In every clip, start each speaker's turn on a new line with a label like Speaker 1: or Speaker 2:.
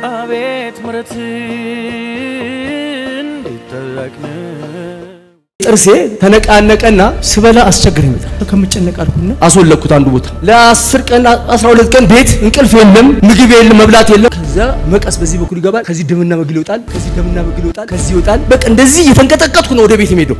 Speaker 1: አቤት ምረት እንዲጠለቅን
Speaker 2: ጥርሴ ተነቃነቀና ስበላ አስቸግረኝ በጣም ከምጨነቅ አልኩና አስወለኩት አንዱ ቦታ ለአስር ቀን አስራ ሁለት ቀን ቤት እንቅልፍ የለም ምግብ የለም መብላት የለም ከዛ መቀስ በዚህ በኩል ይገባል ከዚህ ደምና መግል ይወጣል ከዚህ ደምና መግል ይወጣል ከዚህ ይወጣል በቃ እንደዚህ እየተንቀጠቀጥኩ ነው ወደ ቤት የምሄደው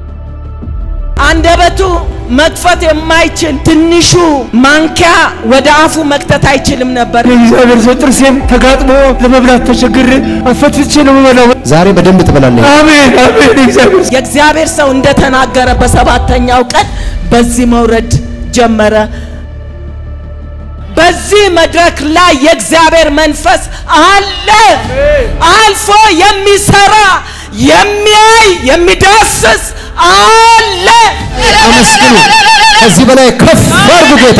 Speaker 3: አንደበቱ መክፈት የማይችል ትንሹ ማንኪያ ወደ አፉ መክተት አይችልም ነበር።
Speaker 2: እግዚአብሔር ሰው ጥርሴም ተጋጥሞ ለመብላት ተቸግሬ አፈትቼ ነው የምበላው
Speaker 4: ዛሬ በደንብ ትበላለህ።
Speaker 2: አሜን አሜን እግዚአብሔር
Speaker 3: የእግዚአብሔር ሰው እንደተናገረ በሰባተኛው ቀን በዚህ መውረድ ጀመረ። በዚህ መድረክ ላይ የእግዚአብሔር መንፈስ አለ። አልፎ የሚሰራ የሚያይ የሚዳስስ አለ።
Speaker 4: አመስግኑ። ከዚህ በላይ ከፍ አድርጉ ጌታ።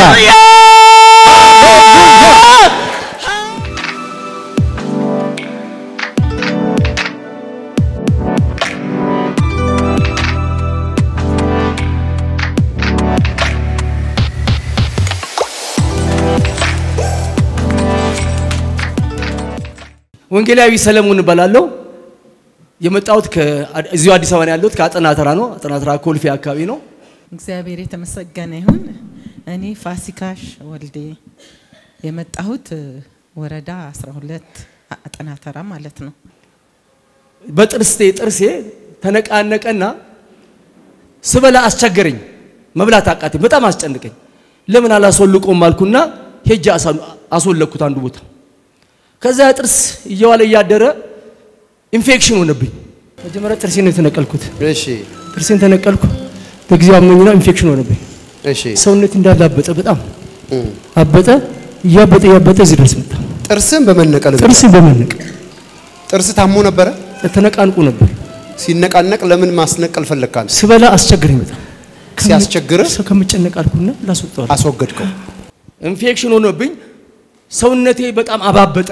Speaker 2: ወንጌላዊ ሰለሞን እባላለሁ የመጣሁት እዚሁ አዲስ አበባ ነው ያለሁት ከአጠና ተራ ነው አጠና ተራ ኮልፌ አካባቢ ነው
Speaker 5: እግዚአብሔር የተመሰገነ ይሁን። እኔ ፋሲካሽ ወልዴ የመጣሁት ወረዳ 12 አጠና ተራ ማለት ነው።
Speaker 2: በጥርሴ ጥርሴ ተነቃነቀና ስበላ አስቸገረኝ መብላት አቃተኝ በጣም አስጨንቀኝ ለምን አላስወልቆም አልኩና ሄጄ አሳ- አስወለኩት አንዱ ቦታ ከዛ ጥርስ እየዋለ እያደረ ኢንፌክሽን ሆነብኝ መጀመሪያ ጥርሴን ነው የተነቀልኩት
Speaker 4: እሺ
Speaker 2: ጥርሴን ተነቀልኩ በጊዜው አመኝና ኢንፌክሽን ሆነብኝ
Speaker 4: እሺ።
Speaker 2: ሰውነት እንዳለ አበጠ በጣም አበጠ እያበጠ እያበጠ እዚህ ድረስ መጣ
Speaker 4: ጥርስን በመነቀል
Speaker 2: ጥርስ በመነቅ
Speaker 4: ጥርስ ታሞ ነበረ።
Speaker 2: ተነቃንቁ ነበር
Speaker 4: ሲነቃነቅ ለምን ማስነቀል ፈለግካል?
Speaker 2: ስበላ አስቸግረኝ በጣም
Speaker 4: ሲያስቸግርህ?
Speaker 2: ሰው ከምጨነቅ አልኩና ላስወጣዋል
Speaker 4: አስወገድከው።
Speaker 2: ኢንፌክሽን ሆኖብኝ ሰውነቴ በጣም አባበጠ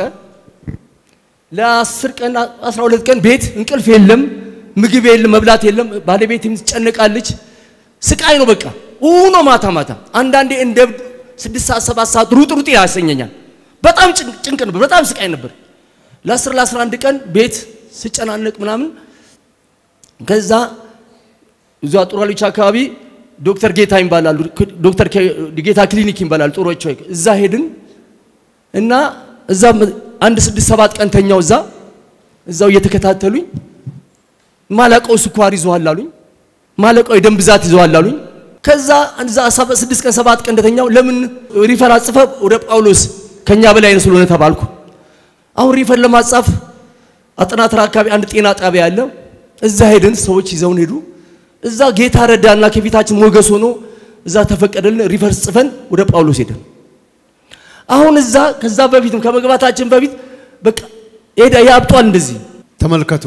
Speaker 2: ለአስር ቀን አስራ ሁለት ቀን ቤት እንቅልፍ የለም ምግብ የለም መብላት የለም ባለቤት ትጨነቃለች ስቃይ ነው በቃ ኡኖ ማታ ማታ አንዳንዴ እንደ እብድ ስድስት ሰዓት ሰባት ሰዓት ሩጥ ሩጥ ያሰኘኛል በጣም ጭንቅ ጭንቅ ነበር በጣም ስቃይ ነበር ለአስር ለአስራ አንድ ቀን ቤት ስጨናነቅ ምናምን ከዛ እዛ ጡራሎች አካባቢ ዶክተር ጌታ ይባላሉ ዶክተር ኬ- ጌታ ክሊኒክ ይባላል ጡሮች እዛ ሄድን እና እዛ አንድ ስድስት ሰባት ቀን ተኛው እዛ እዛው እየተከታተሉኝ ማለቀው ስኳር ይዘዋል አሉኝ ማለቀው የደም ብዛት ይዘዋል አሉኝ ከዛ እዛ ሰባ- ስድስት ቀን ሰባት ቀን እንደተኛው ለምን ሪፈር አጽፈ ወደ ጳውሎስ ከኛ በላይ ነው ስለሆነ ተባልኩ አሁን ሪፈር ለማጻፍ አጠናትራ አካባቢ አንድ ጤና ጣቢያ አለ እዛ ሄድን ሰዎች ይዘውን ሄዱ እዛ ጌታ ረዳና ከፊታችን ሞገስ ሆኖ እዛ ተፈቀደልን ሪፈር ጽፈን ወደ ጳውሎስ ሄደን አሁን እዛ ከዛ በፊትም ከመግባታችን በፊት በቃ ሄዳ ያብጧል እንደዚህ
Speaker 4: ተመልከቱ።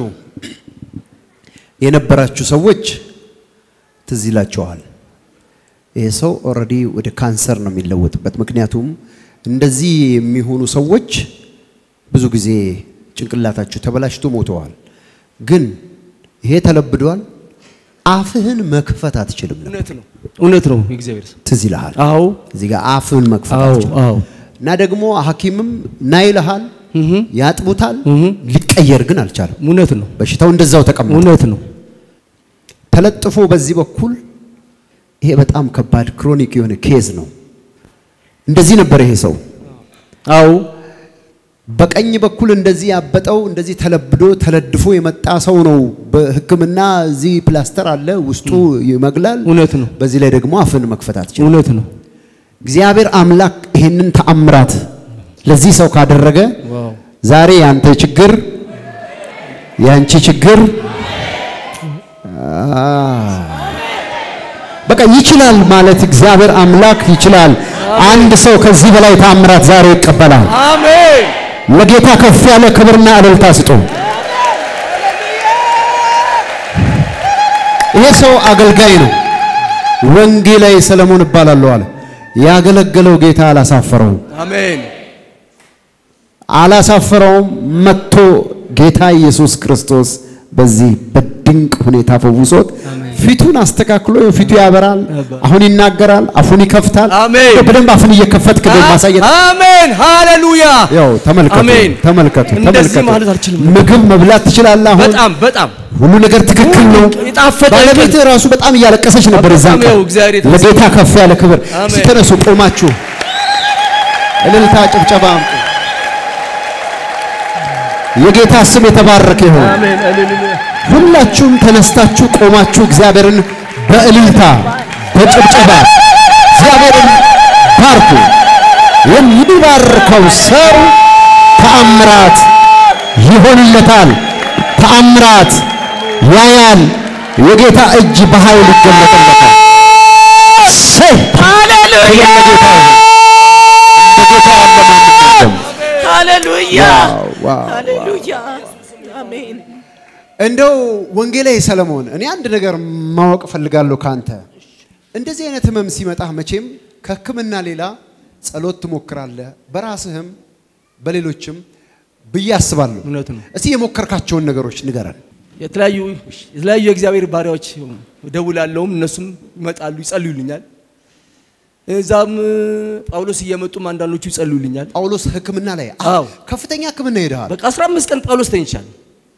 Speaker 4: የነበራችሁ ሰዎች ትዝ ይላቸዋል። ይሄ ሰው ኦልሬዲ ወደ ካንሰር ነው የሚለወጥበት። ምክንያቱም እንደዚህ የሚሆኑ ሰዎች ብዙ ጊዜ ጭንቅላታቸው ተበላሽቶ ሞተዋል። ግን ይሄ ተለብዷል። አፍህን መክፈት አትችልም ነበር።
Speaker 2: እውነት ነው እውነት ነው የእግዚአብሔር ሰው
Speaker 4: ትዝ ይልሃል።
Speaker 2: አዎ
Speaker 4: እዚህ ጋር አፍህን መክፈት
Speaker 2: አዎ
Speaker 4: አትችልም።
Speaker 2: አዎ
Speaker 4: እና ደግሞ ሐኪምም ና ይልሃል፣ ያጥቡታል። ሊቀየር ግን አልቻለም።
Speaker 2: እውነት ነው
Speaker 4: በሽታው እንደዛው ተቀመጠ።
Speaker 2: እውነት ነው
Speaker 4: ተለጥፎ በዚህ በኩል ይሄ በጣም ከባድ ክሮኒክ የሆነ ኬዝ ነው። እንደዚህ ነበር ይሄ ሰው።
Speaker 2: አዎ
Speaker 4: በቀኝ በኩል እንደዚህ ያበጠው እንደዚህ ተለብዶ ተለድፎ የመጣ ሰው ነው። በሕክምና እዚህ ፕላስተር አለ ውስጡ ይመግላል።
Speaker 2: እውነት ነው
Speaker 4: በዚህ ላይ ደግሞ አፍን መክፈት አትችልም።
Speaker 2: እውነት ነው
Speaker 4: እግዚአብሔር አምላክ ይህንን ተአምራት ለዚህ ሰው ካደረገ
Speaker 2: ዋው
Speaker 4: ዛሬ ያንተ ችግር ያንቺ ችግር አ፣ በቃ ይችላል ማለት እግዚአብሔር አምላክ ይችላል። አንድ ሰው ከዚህ በላይ ተአምራት ዛሬ ይቀበላል።
Speaker 2: አሜን
Speaker 4: ለጌታ ከፍ ያለ ክብርና እልልታ ስጡ። ይሄ ሰው አገልጋይ ነው። ወንጌላዊ ሰለሞን እባላለሁ አለ። ያገለገለው ጌታ አላሳፈረውም
Speaker 2: አሜን
Speaker 4: አላሳፈረውም። መጥቶ ጌታ ኢየሱስ ክርስቶስ በዚህ በድንቅ ሁኔታ ፈውሶት ፊቱን አስተካክሎ ፊቱ ያበራል። አሁን ይናገራል፣ አፉን ይከፍታል።
Speaker 2: አሜን።
Speaker 4: በደንብ አፉን እየከፈትክ ነው ማሳየት
Speaker 2: አሜን ሃሌሉያ
Speaker 4: ያው ተመልከቱ
Speaker 2: አሜን።
Speaker 4: ተመልከቱ
Speaker 2: እንደዚህ
Speaker 4: ተመልከቱ።
Speaker 2: ማለት አልችልም።
Speaker 4: ምግብ መብላት ትችላለህ። አሁን
Speaker 2: በጣም በጣም
Speaker 4: ሁሉ ነገር ትክክል ነው።
Speaker 2: የጣፈጠ
Speaker 4: ባለቤት ራሱ በጣም እያለቀሰች ነበር። እዛን
Speaker 2: በጣም
Speaker 4: ቀን
Speaker 2: ያው እግዚአብሔር የተመሰገነ
Speaker 4: ለጌታ ከፍ ያለ ክብር።
Speaker 2: አሜን።
Speaker 4: እስቲ ተነሱ፣ ቆማችሁ እልልታ፣ ጭብጨባ አምጡ። የጌታ ስም የተባረከ ይሁን።
Speaker 2: አሜን ሃሌሉያ
Speaker 4: ሁላችሁም ተነስታችሁ ቆማችሁ እግዚአብሔርን በእልልታ በጭብጨባ እግዚአብሔርን ባርኩ። የሚባርከው ሰው ተአምራት ይሆንለታል። ተአምራት ያያል። የጌታ እጅ በኃይል ይገለጥለታል። ሰይ
Speaker 3: ሃሌሉያ
Speaker 4: ለጌታ ይሁን። እንደ ጌታ ያለ ማንም የለም።
Speaker 3: ሃሌሉያ
Speaker 4: ዋው፣ ዋው።
Speaker 3: ሃሌሉያ አሜን
Speaker 4: እንደው ወንጌላዊ ሰለሞን እኔ አንድ ነገር ማወቅ እፈልጋለሁ ካንተ። እንደዚህ አይነት ህመም ሲመጣህ መቼም ከህክምና ሌላ ጸሎት ትሞክራለህ፣ በራስህም በሌሎችም ብዬ አስባለሁ።
Speaker 2: እውነት ነው።
Speaker 4: እስቲ የሞከርካቸውን ነገሮች ንገረን።
Speaker 2: የተለያዩ የተለያዩ የእግዚአብሔር ባሪያዎች እደውላለሁም እነሱም ይመጣሉ ይጸልዩልኛል። እዛም ጳውሎስ እየመጡም አንዳንዶቹ ይጸልዩልኛል።
Speaker 4: ጳውሎስ ህክምና ላይ
Speaker 2: አዎ።
Speaker 4: ከፍተኛ ህክምና ሄደሃል።
Speaker 2: በቃ 15 ቀን ጳውሎስ ተኝቻለሁ።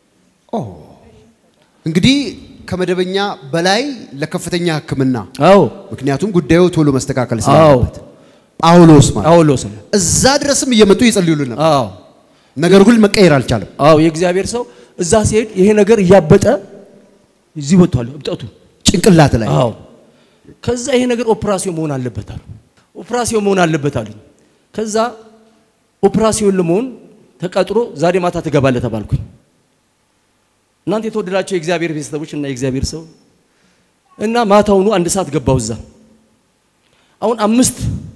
Speaker 4: እንግዲህ ከመደበኛ በላይ ለከፍተኛ ህክምና
Speaker 2: አዎ
Speaker 4: ምክንያቱም ጉዳዩ ቶሎ መስተካከል
Speaker 2: አዎ
Speaker 4: ስላለበት ጳውሎስ ማለት
Speaker 2: ጳውሎስ ነው።
Speaker 4: እዛ ድረስም እየመጡ ይጸልዩልን ነበር።
Speaker 2: አዎ
Speaker 4: ነገሩ ግን መቀየር አልቻለም።
Speaker 2: አዎ የእግዚአብሔር ሰው እዛ ሲሄድ ይሄ ነገር እያበጠ እዚህ ወጥቷል እብጠቱ።
Speaker 4: ጭንቅላት ላይ
Speaker 2: አዎ ከዛ ይሄ ነገር ኦፕራሲዮን መሆን አለበት አሉ። ኦፕራሲዮን መሆን አለበት አሉኝ። ከዛ ኦፕራሲዮን ለመሆን ተቀጥሮ ዛሬ ማታ ትገባለህ ተባልኩኝ። እናንተ የተወደዳቸው የእግዚአብሔር ቤተሰቦች እና የእግዚአብሔር ሰው እና ማታውኑ አንድ ሰዓት ገባው እዛ። አሁን አምስት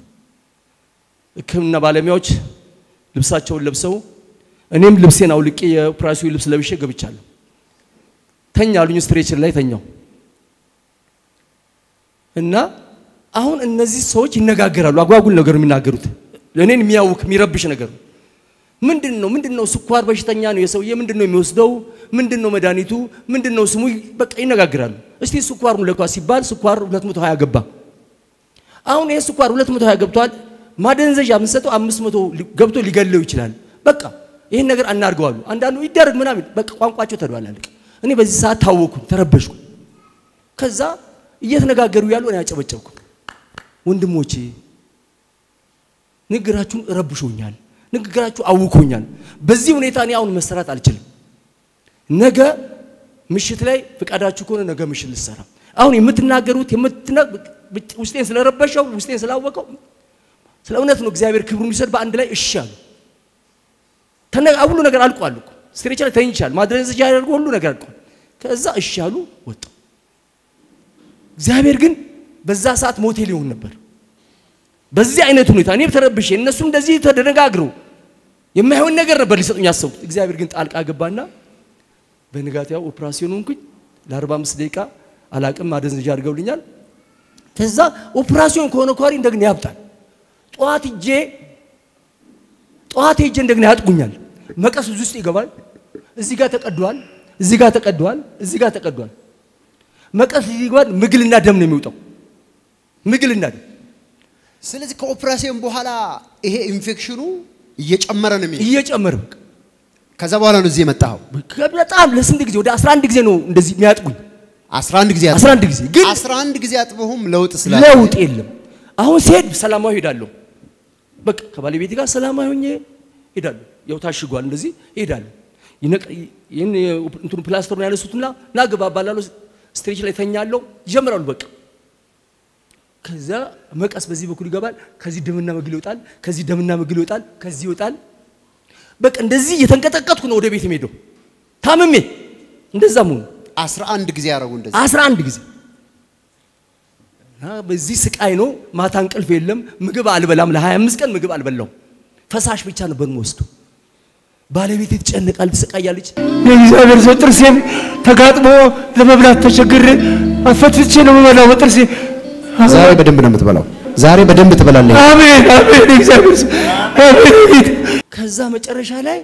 Speaker 2: ሕክምና ባለሙያዎች ልብሳቸውን ለብሰው እኔም ልብሴን አውልቄ የኦፕራሲዮን ልብስ ለብሼ ገብቻለሁ። ተኛ አሉኝ። ስትሬቸር ላይ ተኛው እና አሁን እነዚህ ሰዎች ይነጋገራሉ። አጓጉል ነገር የሚናገሩት እኔን የሚያውክ የሚረብሽ ነገር ነው። ምንድን ነው ምንድን ነው? ስኳር በሽተኛ ነው የሰውዬ። ምንድን ነው የሚወስደው? ምንድን ነው መድኃኒቱ? ምንድን ነው ስሙ? በቃ ይነጋገራሉ። እስቲ ስኳሩን ለኳ ሲባል ስኳር 220 ገባ። አሁን ይሄ ስኳር 220 ገብቷል። ማደንዘዣ የምንሰጠው 500 ሊ- ገብቶ ሊገለው ይችላል። በቃ ይህን ነገር አናርገዋሉ። አንዳንዱ ይደረግ ምናምን በቃ ቋንቋቸው ተደባላለቅ። እኔ በዚህ ሰዓት ታወኩ፣ ተረበሽኩ። ከዛ እየተነጋገሩ ያሉ እኔ አጨበጨብኩ። ወንድሞቼ ንግግራችሁን ረብሾኛል፣ ንግግራችሁ አውኮኛል። በዚህ ሁኔታ እኔ አሁን መሰራት አልችልም። ነገ ምሽት ላይ ፍቃዳችሁ ከሆነ ነገ ምሽት ልሰራ። አሁን የምትናገሩት የምትና ውስጤን ስለረበሸው ውስጤን ስላወቀው ስለ እውነት ነው እግዚአብሔር ክብሩን ይሰጥ በአንድ ላይ እሺ አሉ። ተነ- ሁሉ ነገር አልቋል እኮ ስትሬቸር ላይ ተኝቻል። ማድረንዘጃ ያደርጉ ሁሉ ነገር አልቋል። ከዛ እሺ አሉ ወጡ። እግዚአብሔር ግን በዛ ሰዓት ሞቴ ሊሆን ነበር። በዚህ አይነት ሁኔታ እኔም ተረብሼ እነሱ እንደዚህ ተደነጋግረው የማይሆን ነገር ነበር ሊሰጡኝ ያሰቡት። እግዚአብሔር ግን ጣልቃ ገባና በንጋታው ኦፕራሲዮን ሆንኩኝ። ለ45 ደቂቃ አላቅም ማደንዘዣ አድርገውልኛል። ከዛ ኦፕራሲዮን ከሆነ ኳሪ እንደገና ያብጣል። ጠዋት ሄጄ ጠዋት ሄጄ እንደገና ያጥጉኛል። መቀስ እዚህ ውስጥ ይገባል። እዚህ ጋር ተቀዷል፣ እዚህ ጋር ተቀዷል፣ እዚህ ጋር ተቀዷል። መቀስ እዚህ ይገባል። ምግልና ደም ነው የሚወጣው። ምግልና ደም
Speaker 4: ስለዚህ ከኦፕራሲዮን በኋላ ይሄ ኢንፌክሽኑ እየጨመረ ነው የሚሄድ።
Speaker 2: እየጨመረ በቃ
Speaker 4: ከዛ በኋላ ነው እዚህ የመጣኸው።
Speaker 2: በጣም ለስንት ጊዜ ወደ 11 ጊዜ ነው እንደዚህ የሚያጥቁኝ።
Speaker 4: 11 ጊዜ አጥበህ
Speaker 2: 11 ጊዜ ግን
Speaker 4: 11 ጊዜ አጥበሁም ለውጥ ስላለ
Speaker 2: ለውጥ የለም። አሁን ሲሄድ ሰላማዊ ሄዳለሁ። በቃ ከባለቤቴ ጋር ሰላማዊ ሆኜ ሄዳለሁ። ያው ታሽጓል፣ እንደዚህ ሄዳለሁ። ይነቅ- ይህን እንትኑ ፕላስተሩን ያነሱትና ና ግባ ባላለሁ ስትሬች ላይ ተኛለሁ። ይጀምራሉ በቃ ከዛ መቀስ በዚህ በኩል ይገባል። ከዚህ ደምና መግል ይወጣል። ከዚህ ደምና መግል ይወጣል። ከዚህ ይወጣል። በቃ እንደዚህ እየተንቀጠቀጥኩ ነው ወደ ቤት የምሄደው ታምሜ። እንደዛ መሆኑ
Speaker 4: 11 ጊዜ ያደረጉ እንደዚህ
Speaker 2: አስራ አንድ ጊዜ እና በዚህ ስቃይ ነው። ማታ እንቅልፍ የለም። ምግብ አልበላም። ለ25 ቀን ምግብ አልበላው። ፈሳሽ ብቻ ነበር የምወስደው። ባለቤቴ ትጨነቃል፣ ትሰቃያለች።
Speaker 1: የእግዚአብሔር ሰው ጥርሴን ተጋጥሞ ለመብላት ተቸግሬ አፈትፍቼ ነው የምበላው በጥርሴ።
Speaker 4: ዛሬ በደንብ ነው የምትበላው። ዛሬ በደንብ ትበላለህ።
Speaker 1: አሜን አሜን። የእግዚአብሔር ሰው አሜን። ጌታ
Speaker 2: ከዛ መጨረሻ ላይ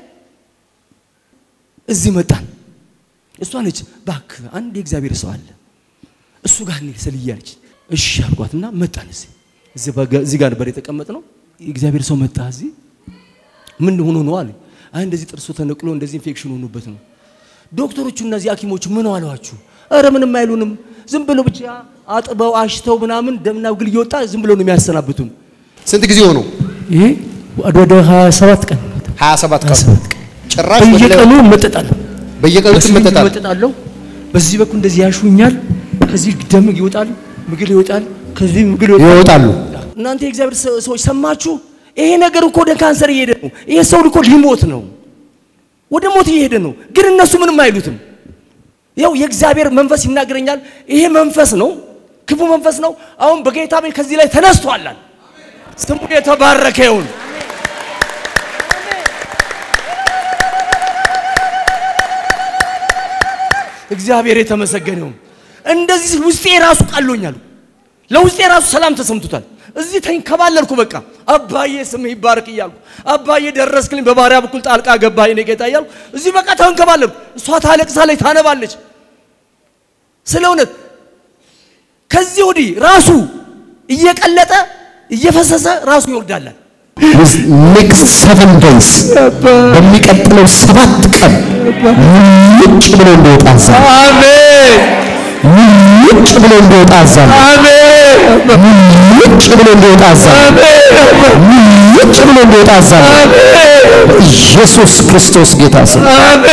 Speaker 2: እዚህ መጣን። እሷ ነች እባክህ አንድ የእግዚአብሔር ሰው አለ እሱ ጋር እንሂድ ስልዬ አለች። እሺ አልኳትና መጣን። እዚህ እዚህ በጋ- እዚህ ጋር ነበር የተቀመጥ ነው። የእግዚአብሔር ሰው መጣ። እዚህ ምን ሆኖ ነው አለ። አይ እንደዚህ ጥርሱ ተነቅሎ እንደዚህ ኢንፌክሽን ሆኖበት ነው። ዶክተሮቹ እነዚህ ሐኪሞቹ ምን አሏችሁ? ኧረ ምንም አይሉንም። ዝም ብሎ ብቻ አጥበው አሽተው ምናምን ደምና ግል እየወጣ ዝም ብሎ ነው የሚያሰናብቱን።
Speaker 4: ስንት ጊዜ ሆኖ?
Speaker 1: ይሄ ወደ ወደ 27 ቀን
Speaker 4: 27 ቀን
Speaker 1: 27 ቀን
Speaker 4: ጭራሽ ወደ ላይ-
Speaker 1: በየቀኑ እመጠጣለሁ።
Speaker 4: በየቀኑ
Speaker 1: በስሪንጅ
Speaker 4: ትመጠጣል።
Speaker 1: እመጠጣለሁ። በዚህ በኩል እንደዚህ ያሹኛል። ከዚህ ደም ይወጣል፣ ምግል ይወጣል፣ ከዚህ ምግል ይወጣል።
Speaker 4: ይወጣሉ።
Speaker 2: እናንተ የእግዚአብሔር ሰ- ሰዎች ሰማችሁ? ይሄ ነገር እኮ ወደ ካንሰር እየሄደ ነው። ይሄ ሰው እኮ ሊሞት ነው፣ ወደ ሞት እየሄደ ነው። ግን እነሱ ምንም አይሉትም። ያው የእግዚአብሔር መንፈስ ይናገረኛል። ይሄ መንፈስ ነው፣ ክፉ መንፈስ ነው። አሁን በጌታ ቤት ከዚህ ላይ ተነስቷላል። ስሙ የተባረከ ይሁን። እግዚአብሔር የተመሰገነ ይሁን። እንደዚህ ውስጤ ራሱ ቀሎኛል። ለውስጤ ራሱ ሰላም ተሰምቶታል። እዚህ ተንከባለልኩ። በቃ አባዬ ስም ይባረክ እያልኩ አባዬ ደረስክልኝ፣ በባሪያ በኩል ጣልቃ ገባ የኔ ጌታ እያልኩ እዚህ በቃ ተንከባለልኩ። እሷ ታለቅሳለች፣ ታነባለች። ስለ እውነት ከዚህ ወዲህ ራሱ እየቀለጠ እየፈሰሰ ራሱ ይወርዳላል።
Speaker 4: ኔክስት ሰቨን ዴይስ በሚቀጥለው ሰባት ቀን ውጭ ብሎ እንዲወጣ አዛለሁ።
Speaker 1: አሜን
Speaker 4: ውጭ ብሎ እንዲወጣ አዛለሁ።
Speaker 1: አሜን
Speaker 4: ውጭ ብሎ እንዲወጣ አዛለሁ። ውጭ ብሎ እንዲወጣ አዛለሁ። በኢየሱስ ክርስቶስ ጌታ ስም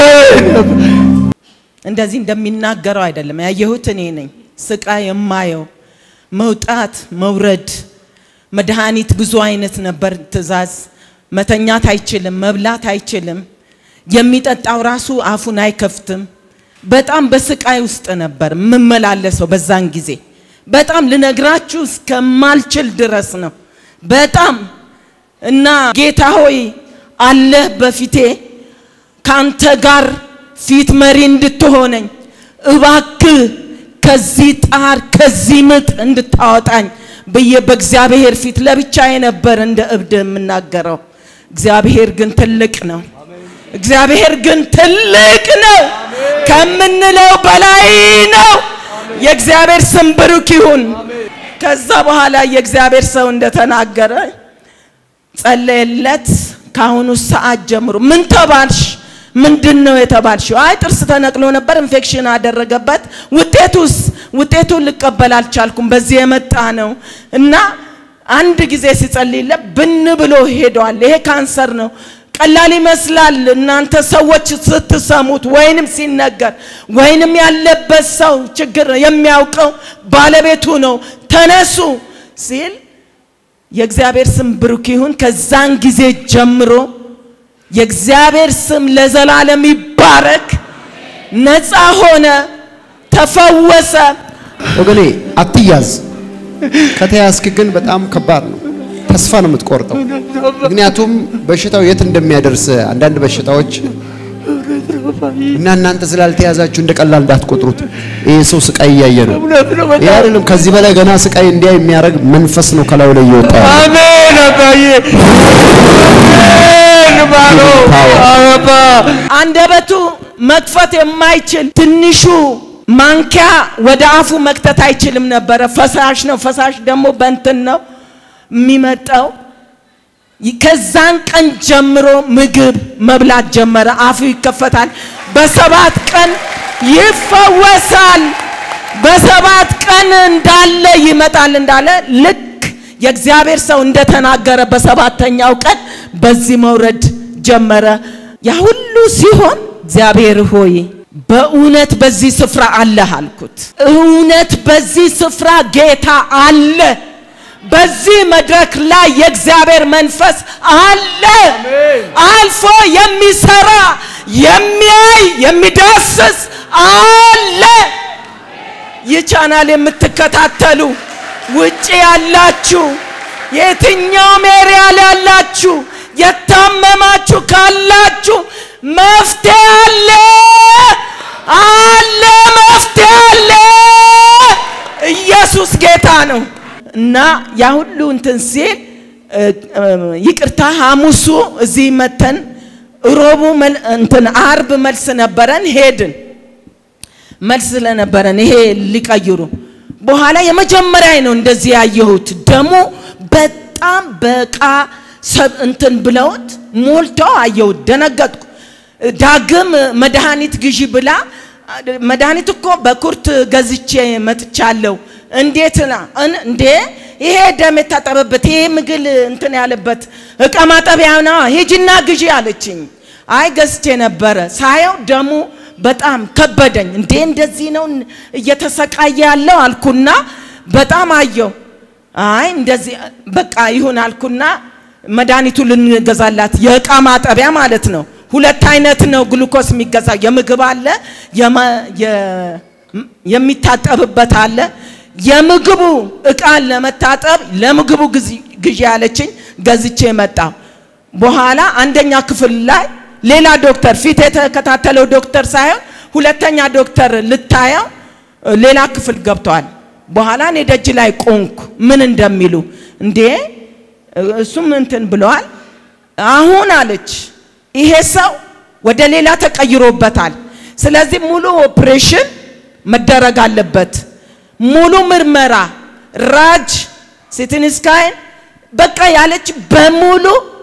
Speaker 5: እንደዚህ እንደሚናገረው አይደለም ያየሁት እኔ ነኝ። ስቃይ የማየው መውጣት መውረድ፣ መድኃኒት ብዙ አይነት ነበር ትእዛዝ። መተኛት አይችልም፣ መብላት አይችልም፣ የሚጠጣው ራሱ አፉን አይከፍትም። በጣም በስቃይ ውስጥ ነበር የምመላለሰው በዛን ጊዜ። በጣም ልነግራችሁ እስከማልችል ድረስ ነው። በጣም እና ጌታ ሆይ አለህ በፊቴ ካንተ ጋር ፊት መሪ እንድትሆነኝ እባክህ ከዚህ ጣር ከዚህ ምጥ እንድታወጣኝ ብዬ በእግዚአብሔር ፊት ለብቻዬ ነበር እንደ እብድ የምናገረው። እግዚአብሔር ግን ትልቅ ነው። እግዚአብሔር ግን ትልቅ ነው፣ ከምንለው በላይ ነው። የእግዚአብሔር ስም ብሩክ ይሁን። ከዛ በኋላ የእግዚአብሔር ሰው እንደተናገረ ጸለየለት። ከአሁኑ ሰዓት ጀምሮ ምን ተባልሽ? ምንድን ነው የተባልሽው? አይ ጥርስ ተነቅሎ ነበር፣ ኢንፌክሽን አደረገበት። ውጤቱስ? ውጤቱን ልቀበል አልቻልኩም፣ በዚህ የመጣ ነው እና አንድ ጊዜ ሲጸልይለት ብን ብሎ ሄዷል። ይሄ ካንሰር ነው። ቀላል ይመስላል እናንተ ሰዎች ስትሰሙት ወይንም ሲነገር ወይንም ያለበት ሰው ችግር የሚያውቀው ባለቤቱ ነው። ተነሱ ሲል የእግዚአብሔር ስም ብሩክ ይሁን። ከዛን ጊዜ ጀምሮ የእግዚአብሔር ስም ለዘላለም ይባረክ። ነፃ ሆነ፣ ተፈወሰ።
Speaker 4: ወገኔ አትያዝ። ከተያዝክ ግን በጣም ከባድ ነው። ተስፋ ነው የምትቆርጠው። ምክንያቱም በሽታው የት እንደሚያደርስ አንዳንድ በሽታዎች እና እናንተ ስላልተያዛችሁ እንደ ቀላል እንዳትቆጥሩት። ይሄ ሰው ስቃይ እያየ ነው። ይሄ አይደለም፣ ከዚህ በላይ ገና ስቃይ እንዲያ የሚያደርግ መንፈስ ነው ከላዩ ላይ እየወጣ ያለው።
Speaker 1: አሜን አባዬ አሜን ባሎ አባ
Speaker 5: አንደበቱ መክፈት የማይችል ትንሹ ማንኪያ ወደ አፉ መክተት አይችልም ነበረ። ፈሳሽ ነው። ፈሳሽ ደግሞ በእንትን ነው የሚመጣው። ከዛን ቀን ጀምሮ ምግብ መብላት ጀመረ። አፉ ይከፈታል። በሰባት ቀን ይፈወሳል። በሰባት ቀን እንዳለ ይመጣል እንዳለ ልክ የእግዚአብሔር ሰው እንደተናገረ በሰባተኛው ቀን በዚህ መውረድ ጀመረ። ያ ሁሉ ሲሆን እግዚአብሔር ሆይ በእውነት በዚህ ስፍራ አለህ አልኩት። እውነት በዚህ ስፍራ ጌታ አለ። በዚህ መድረክ ላይ የእግዚአብሔር መንፈስ አለ። አልፎ የሚሰራ የሚያይ የሚዳስስ አለ። ይህ ቻናል የምትከታተሉ ውጭ ያላችሁ የትኛውም ኤሪያ ላይ ያላችሁ የታመማችሁ ካላችሁ መፍትሄ አለ አለ መፍትሄ አለ። ኢየሱስ ጌታ ነው እና ያ ሁሉ እንትን ሲል ይቅርታ ሐሙሱ እዚህ መተን ሮቡ እንትን አርብ መልስ ነበረን ሄድን። መልስ ስለነበረን ይሄ ሊቀይሩ በኋላ የመጀመሪያ ነው እንደዚህ ያየሁት። ደግሞ በጣም በቃ ሰብ እንትን ብለውት ሞልተው አየሁት። ደነገጥኩ። ዳግም መድኃኒት ግዢ ብላ መድኃኒት እኮ በኩርት ገዝቼ መጥቻለሁ። እንዴት ና እን- እንዴ ይሄ ደም የታጠበበት ይሄ ምግል እንትን ያለበት እቃ ማጠቢያ ነው፣ ሂጂና ግዢ አለችኝ። አይ ገዝቼ ነበረ። ሳየው ደሙ በጣም ከበደኝ። እንዴ እንደዚህ ነው እየተሰቃየ ያለው አልኩና በጣም አየው። አይ እንደዚህ በቃ ይሁን አልኩና መድኃኒቱ ልንገዛላት የእቃ ማጠቢያ ማለት ነው። ሁለት አይነት ነው ግሉኮስ የሚገዛ የምግብ አለ የማ- የ- የሚታጠብበት አለ። የምግቡ እቃን ለመታጠብ ለምግቡ ግዚ- ግዢ ያለችኝ ገዝቼ መጣሁ። በኋላ አንደኛ ክፍል ላይ ሌላ ዶክተር ፊት የተከታተለው ዶክተር ሳይሆን ሁለተኛ ዶክተር ልታየው እ፣ ሌላ ክፍል ገብተዋል። በኋላ እኔ ደጅ ላይ ቆንኩ ምን እንደሚሉ እንዴ እ፣ እሱም እንትን ብለዋል። አሁን አለች ይሄ ሰው ወደ ሌላ ተቀይሮበታል። ስለዚህ ሙሉ ኦፕሬሽን መደረግ አለበት። ሙሉ ምርመራ፣ ራጅ፣ ሲቲ ስካን በቃ ያለች በሙሉ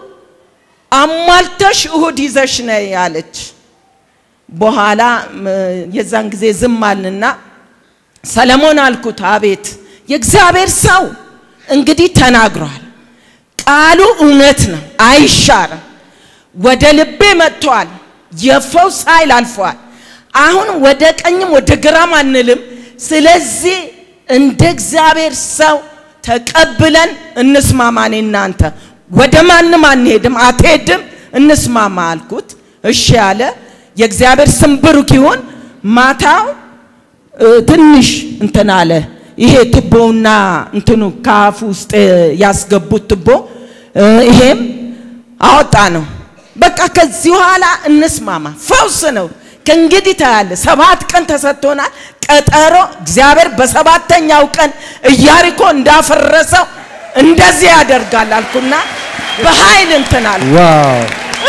Speaker 5: አሟልተሽ እሁድ ይዘሽ ነይ ያለች። በኋላ ም፣ የዛን ጊዜ ዝም አልንና ሰለሞን አልኩት፣ አቤት የእግዚአብሔር ሰው እንግዲህ ተናግሯል። ቃሉ እውነት ነው፣ አይሻርም። ወደ ልቤ መጥቷል። የፈውስ ኃይል አልፏል። አሁን ወደ ቀኝም ወደ ግራም አንልም። ስለዚህ እንደ እግዚአብሔር ሰው ተቀብለን እንስማማ። እኔ እናንተ ወደ ማንም አንሄድም፣ አትሄድም፣ እንስማማ አልኩት። እሺ አለ። የእግዚአብሔር ስም ብሩክ ይሁን። ማታው እ፣ ትንሽ እንትን አለ። ይሄ ትቦውና እንትኑ ከአፉ ውስጥ ያስገቡት ትቦ እ፣ ይሄም አወጣ ነው። በቃ ከዚህ በኋላ እንስማማ፣ ፈውስ ነው። ከእንግዲህ ታያለ። ሰባት ቀን ተሰጥቶናል ቀጠሮ። እግዚአብሔር በሰባተኛው ቀን ኢያሪኮ እንዳፈረሰው እንደዚህ ያደርጋል አልኩና በኃይል እንትን አለ።
Speaker 4: ዋው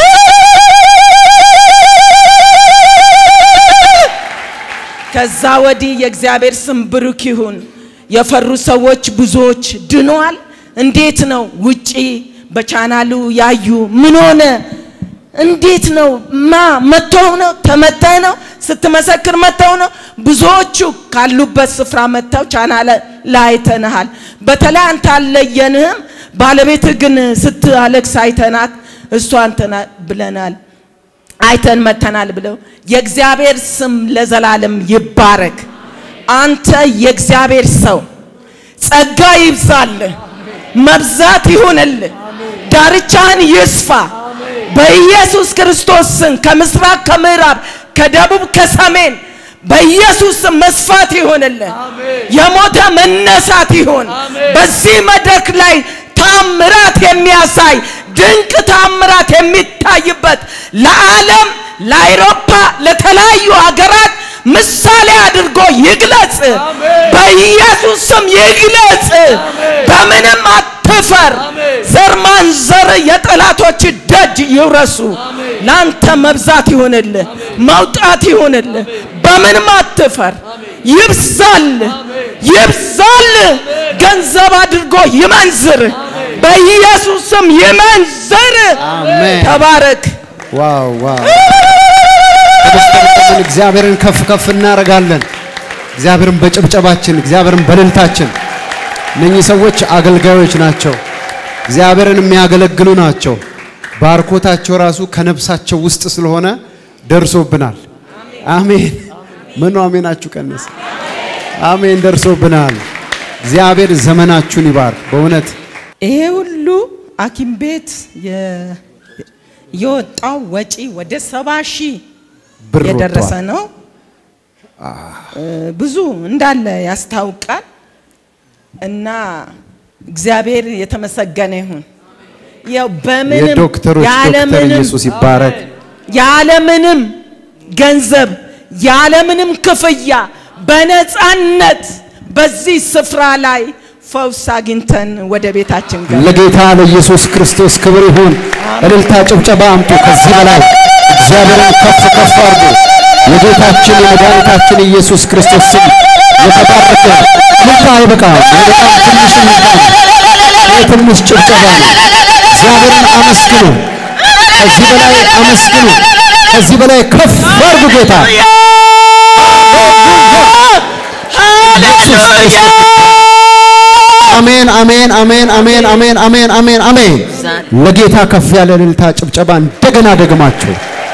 Speaker 5: ከዛ ወዲህ የእግዚአብሔር ስም ብሩክ ይሁን። የፈሩ ሰዎች ብዙዎች ድኗል። እንዴት ነው ውጪ በቻናሉ ያዩ ምን ሆነ? እንዴት ነው ማ መተው ነው ተመተህ ነው ስትመሰክር መተው ነው። ብዙዎቹ ካሉበት ስፍራ መተው ቻናል ላይ አይተንሃል። በተለይ አንተ አልለየንህም። ባለቤትህ ግን ስትአለቅስ አይተናት እሷ እንትና ብለናል አይተን መተናል ብለው የእግዚአብሔር ስም ለዘላለም ይባረክ። አንተ የእግዚአብሔር ሰው ጸጋ ይብዛልህ፣ መብዛት ይሁንልህ፣ ዳርቻህን ይስፋ በኢየሱስ ክርስቶስ ስም ከምስራቅ ከምዕራብ ከደቡብ ከሰሜን በኢየሱስ ስም መስፋት ይሆንልህ። የሞተ መነሳት ይሆን። በዚህ መድረክ ላይ ታምራት የሚያሳይ ድንቅ ታምራት የሚታይበት ለዓለም ለአውሮፓ ለተለያዩ ሀገራት ምሳሌ አድርጎ ይግለጽ። በኢየሱስ ስም ይግለጽ። በምንም አትፈር። ዘር ማንዘር የጠላቶች ደጅ ይውረሱ። ላንተ መብዛት ይሆንልህ፣ መውጣት ይሆንልህ። በምንም አትፈር። ይብዛል ይብዛል። ገንዘብ አድርጎ ይመንዝር። በኢየሱስ ስም ይመንዝር።
Speaker 4: አሜን።
Speaker 5: ተባረክ።
Speaker 4: ዋው ዋው ተመስገን። እግዚአብሔርን ከፍ ከፍ እናደርጋለን። እግዚአብሔርን በጭብጨባችን፣ እግዚአብሔርን በእልልታችን። እነኚህ ሰዎች አገልጋዮች ናቸው። እግዚአብሔርን የሚያገለግሉ ናቸው። ባርኮታቸው ራሱ ከነፍሳቸው ውስጥ ስለሆነ ደርሶብናል። አሜን። ምኑ አሜናችሁ ቀነሰ? አሜን። ደርሶብናል። እግዚአብሔር ዘመናችሁን ይባርክ። በእውነት
Speaker 5: ይሄ ሁሉ ሐኪም ቤት የ- የወጣው ወጪ ወደ ሰባ ሺህ
Speaker 4: ብር
Speaker 5: የደረሰ
Speaker 4: ወጥቷል።
Speaker 5: ነው። እ፣ ብዙ እንዳለ ያስታውቃል። እና እግዚአብሔር የተመሰገነ ይሁን። ያው በምንም
Speaker 4: የዶክተሮች ዶክተር
Speaker 5: ያለምንም
Speaker 4: ኢየሱስ ይባረክ።
Speaker 5: ያለምንም ገንዘብ ያለምንም ክፍያ በነፃነት በዚህ ስፍራ ላይ ፈውስ አግኝተን ወደ ቤታችን ገባ።
Speaker 4: ለጌታ ለኢየሱስ ክርስቶስ ክብር ይሁን። እልልታ፣ ጭብጨባ አምጡ። ከዚህ በላይ እግዚአብሔርን ከፍ ከፍ አድርጉ። የጌታችን የመድኃኒታችን ኢየሱስ ክርስቶስ ስም የተባረከ እልልታ አይበቃም። በጣም ትንሽ እልልታ ነው። ይህ ትንሽ ጭብጨባ ነው። እግዚአብሔርን አመስግኑ። ከዚህ በላይ አመስግኑ። ከዚህ በላይ ከፍ አድርጉ ጌታ አሜን አሜን አሜን አሜን አሜን አሜን አሜን አሜን። ለጌታ ከፍ ያለ እልልታ ጭብጨባ እንደገና ደግማችሁ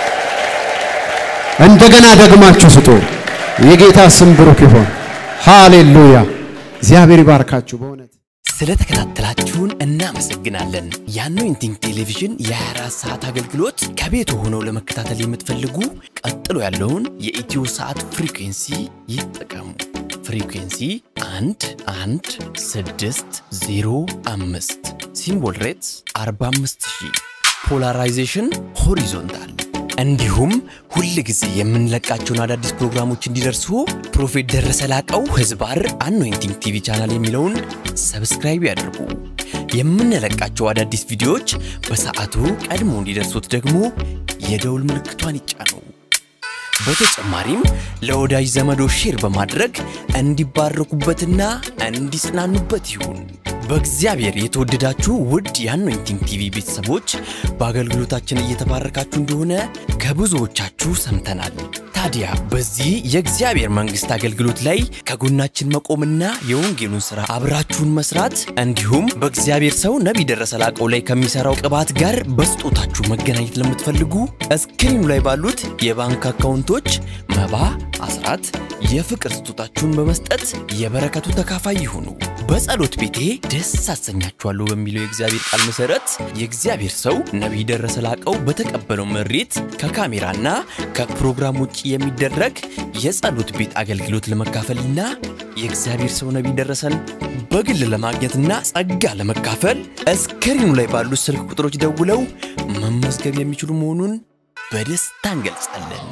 Speaker 4: እንደገና ደግማችሁ ስጡ። የጌታ ስም ብሩክ ይሁን። ሃሌሉያ። እግዚአብሔር ይባርካችሁ በእውነት
Speaker 6: ስለተከታተላችሁን እናመሰግናለን። የአኖይንቲንግ ቴሌቪዥን የ24 ሰዓት አገልግሎት ከቤት ሆነው ለመከታተል የምትፈልጉ ቀጥሎ ያለውን የኢትዮ ሰዓት ፍሪኩንሲ ይጠቀሙ። ፍሪኩንሲ 1 1 6 0 5 ሲምቦል ሬትስ 45000 ፖላራይዜሽን ሆሪዞንታል እንዲሁም ሁል ጊዜ የምንለቃቸውን አዳዲስ ፕሮግራሞች እንዲደርሱ ፕሮፌት ደረሰ ላቀው ህዝባር አኖይንቲንግ ቲቪ ቻናል የሚለውን ሰብስክራይብ ያድርጉ። የምንለቃቸው አዳዲስ ቪዲዮዎች በሰዓቱ ቀድሞ እንዲደርሱት ደግሞ የደውል ምልክቷን ይጫኑ። በተጨማሪም ለወዳጅ ዘመዶ ሼር በማድረግ እንዲባረኩበትና እንዲጽናኑበት ይሁን። በእግዚአብሔር የተወደዳችሁ ውድ የአኖይንቲንግ ቲቪ ቤተሰቦች በአገልግሎታችን እየተባረካችሁ እንደሆነ ከብዙዎቻችሁ ሰምተናል። ታዲያ በዚህ የእግዚአብሔር መንግሥት አገልግሎት ላይ ከጎናችን መቆምና የወንጌሉን ሥራ አብራችሁን መስራት እንዲሁም በእግዚአብሔር ሰው ነቢይ ደረሰ ላቀው ላይ ከሚሠራው ቅባት ጋር በስጦታችሁ መገናኘት ለምትፈልጉ እስክሪኑ ላይ ባሉት የባንክ አካውንቶች መባ፣ አስራት፣ የፍቅር ስጦታችሁን በመስጠት የበረከቱ ተካፋይ ይሁኑ። በጸሎት ቤቴ ደስ አሰኛችኋለሁ በሚለው የእግዚአብሔር ቃል መሰረት የእግዚአብሔር ሰው ነቢይ ደረሰ ላቀው በተቀበለው መሬት ከካሜራና ከፕሮግራም ውጭ የሚደረግ የጸሎት ቤት አገልግሎት ለመካፈልና የእግዚአብሔር ሰው ነቢይ ደረሰን በግል ለማግኘትና ጸጋ ለመካፈል እስክሪኑ ላይ ባሉት ስልክ ቁጥሮች ደውለው መመዝገብ የሚችሉ መሆኑን በደስታ እንገልጻለን።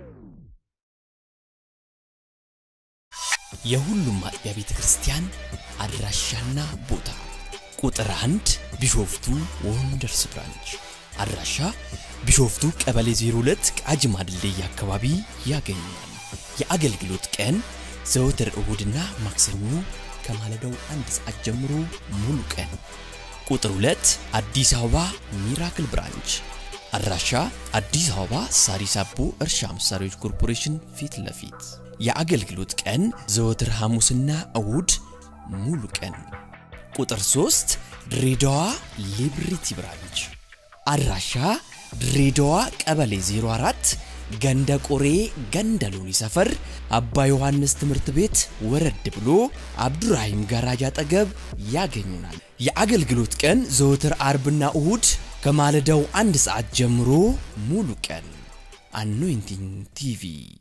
Speaker 6: የሁሉም አጥቢያ ቤተ ክርስቲያን አድራሻና ቦታ ቁጥር አንድ ቢሾፍቱ ወንደርስ ብራንች አድራሻ ቢሾፍቱ ቀበሌ 02 ቃጂማ ድልድይ አካባቢ ያገኛል። የአገልግሎት ቀን ዘወትር እሁድና ማክሰኞ ከማለዳው አንድ ሰዓት ጀምሮ ሙሉ ቀን። ቁጥር 2 አዲስ አበባ ሚራክል ብራንች አድራሻ አዲስ አበባ ሳሪስ አቦ እርሻ መሳሪያዎች ኮርፖሬሽን ፊት ለፊት የአገልግሎት ቀን ዘወትር ሐሙስና እሁድ ሙሉ ቀን። ቁጥር 3 ድሬዳዋ ሊብሪቲ ብራንች አድራሻ ድሬዳዋ ቀበሌ 04 ገንደ ቆሬ ገንደ ሎኒ ሰፈር አባ ዮሐንስ ትምህርት ቤት ወረድ ብሎ አብዱራሂም ጋራጅ አጠገብ ያገኙናል። የአገልግሎት ቀን ዘወትር አርብና እሁድ ከማለዳው አንድ ሰዓት ጀምሮ ሙሉ ቀን። አኖይንቲንግ ቲቪ